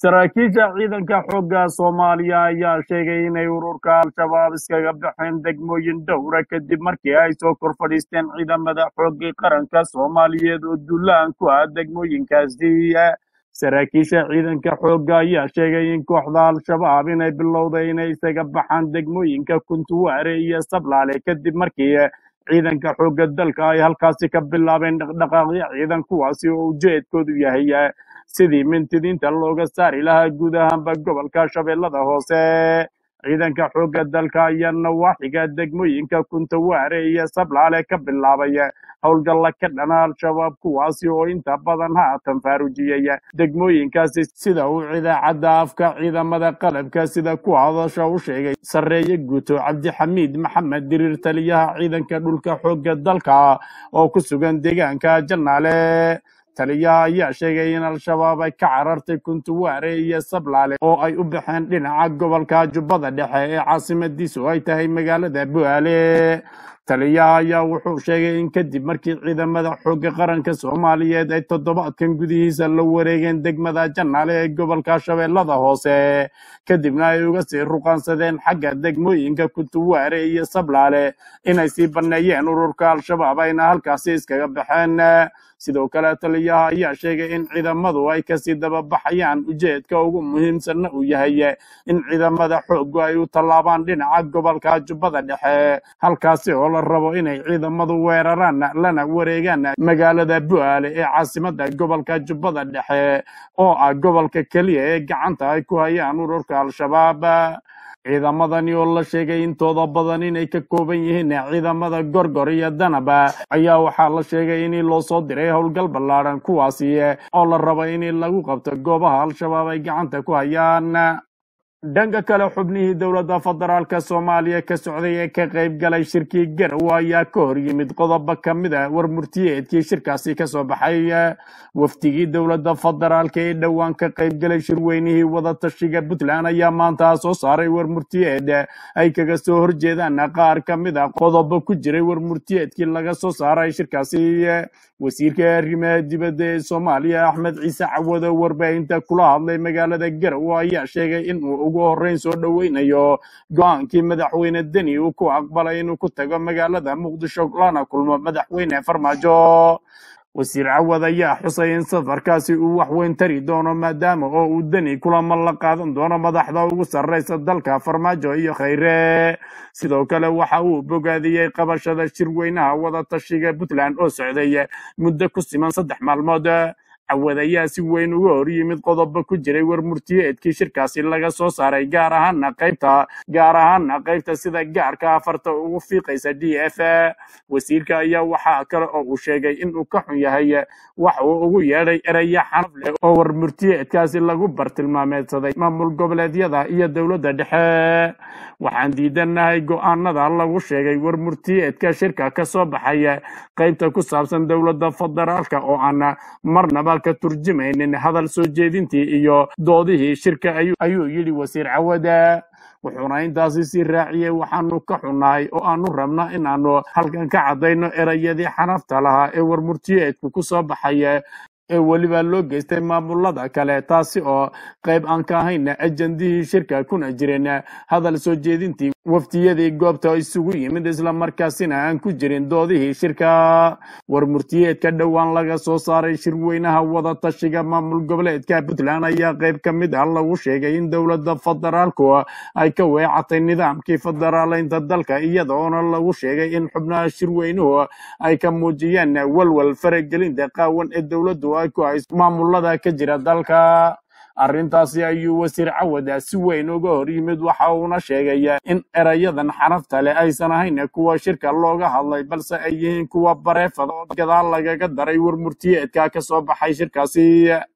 saraakiisha ciidanka xoogga soomaaliya ayaa sheegay inay ururka al-shabaab iskaga baxeen degmooyin dhowra kadib markii ay soo kor fadhiisteen ciidamada xoogga qaranka soomaaliyeed oo duulaan ku ah degmooyinkaasi saraakiisha ciidanka xoogga ayaa sheegay in kooxda al-shabaab inay bilowday inay isaga baxaan degmooyinka kuntuwaare iyo sablaale kadib markii ciidanka xoogga dalka ay halkaasi ka bilaabeen dhaqdhaqaaqyo ciidan kuwaasi oo ujeedkoodu yahay sidii mintidiinta looga saari lahaa guud ahaanba gobolka shabeellada hoose ciidanka xoogga dalka ayaa nawaaxiga degmooyinka kuntawaare iyo sablaale ka bilaabay howlgalla ka dhana al-shabaab kuwaasi oo inta badan haatan faarujiyey degmooyinkaasi sida uu idaacadda afka ciidamada qalabka sida ku hadasha u sheegay sarreeye guuto cabdixamiid maxamed diriir taliyaha ciidanka dhulka xoogga dalka oo ku sugan deegaanka jannaale taliyaha ayaa sheegay in al-shabaab ay ka carartay kuntuwaare iyo sablaale oo ay u baxeen dhinaca gobolka jubbada dhexe ee caasimadiisu ay tahay magaalada bu'aale taliyaha ayaa wuxuu sheegay in kadib markii ciidamada xoogga qaranka soomaaliyeed ay toddobaadkan gudihiisa la wareegeen degmada jannaale ee gobolka shabeellada hoose kadibna ay uga sii ruqaansadeen xagga degmooyinka kuntuwaare iyo sablaale inay sii banneeyeen ururka al-shabaab ayna halkaasi iskaga baxeen sidoo kale taliyaha ayaa sheegay in ciidamadu ay kasii dababaxayaan ujeedka ugu muhiimsanna uu yahay in ciidamada xooggu ay u tallaabaan dhinaca gobolka jubbada dhexe halkaasi oo la rabo inay ciidamadu weeraraan lana wareegaan magaalada bu'aale ee caasimada gobolka jubbada dhexe oo ah gobolka keliya ee gacanta ay ku hayaan ururka al-shabaab ciidamadani oo la sheegay intooda badan inay ka kooban yihiin ciidamada gorgor iyo danaba ayaa waxaa la sheegay in loo soo diray howlgal ballaadhan kuwaasi oo la raba in lagu qabto goobaha al-shabaab ay gacanta ku hayaan dhanka kale xubnihii dowladda federaalka soomaaliya ka socday ee ka qayb galay shirkii garowe ayaa ka hor yimid qodobo ka mid a war murtiyeedkii shirkaasi ka soo baxay wafdigii dowladda federaalka ee dhowaan ka qayb galay shirweynihii wadatashiga puntland ayaa maanta soo saaray war murtiyeed ay kaga soo horjeedaan qaar ka mid a qodobo ku jiray war murtiyeedkii laga soo saaray shirkaasi wasiirka arrimaha dibadda ee soomaaliya axmed ciise cawado warbaahinta kula hadlay magaalada garowe ayaa sheegay in uu ugu horreyn soo dhoweynayo go-aankii madaxweyne deni uu ku aqbalay inuu ku tago magaalada muqdisho lana kulmo madaxweyne farmaajo wasiir cawad ayaa xusay in safarkaasi uu wax weyn tari doono maadaama oo uu deni kulamo la qaadan doono madaxda ugu sarreysa dalka farmaajo iyo khayre sidoo kale waxa uu bogaadiyey qabashada shirweynaha wadatashiga puntland oo socday muddo ku siman saddex maalmood cawad ayaa si weyn uga hor yimid qodobo ku jiray war murtiyeedkii shirkaasi laga soo saaray gaar ahaana qaybta gaar ahaana qaybta sida gaarka afarta ugu fiiqaysa d f wasiirka ayaa waxaa kale oo uu sheegay in uu ka xun yahay wax uu ugu yeedhay eraya xanaf leh oo war murtiyeedkaasi lagu bartilmaameedsaday maamul goboleedyada iyo dowladda dhexe waxaan diidanahay go-aanada lagu sheegay war murtiyeedka shirka ka soo baxay qaybta ku saabsan dowladda federaalka oo aan marnaba ka turjumaynin hadal soo jeedintii iyo doodihii shirka ayuu yidhi wasiir cawada wuxuuna intaasi sii raaciyey waxaanu ka xunnahay oo aanu rabnaa inaanu halkan ka caddayno erayadii xanafta lahaa ee war murtiyeedku ku soo baxaya ee weliba loo geystay maamulada kale taasi oo qayb aan ka ahayn ajandihii shirka kuna jirin hadal soo jeedintii waftiyadii goobta isugu yimid islamarkaasina aan ku jirin doodihii shirka war murtiyeedka dhowaan laga soo saaray shirweynaha wadatashiga maamul goboleedka puntland ayaa qayb ka mid ah lagu sheegay in dowladda federaalku ay ka weecatay nidaamkii federaaleynta dalka iyadoona lagu sheegay in xubnaha shirweynuhu ay ka muujiyeen walwal faragelinta qaawan ee dowladdu ay ku hayso maamulada ka jira dalka arrintaasi ayuu wasiir cawada si weyn uga hor yimid waxa uuna sheegay in erayadan xanafta leh aysan ahayn kuwa shirka looga hadlay balse ay yihiin kuwa bareefada oo gadaal lagaga daray war murtiyeedka ka soo baxay shirkaasi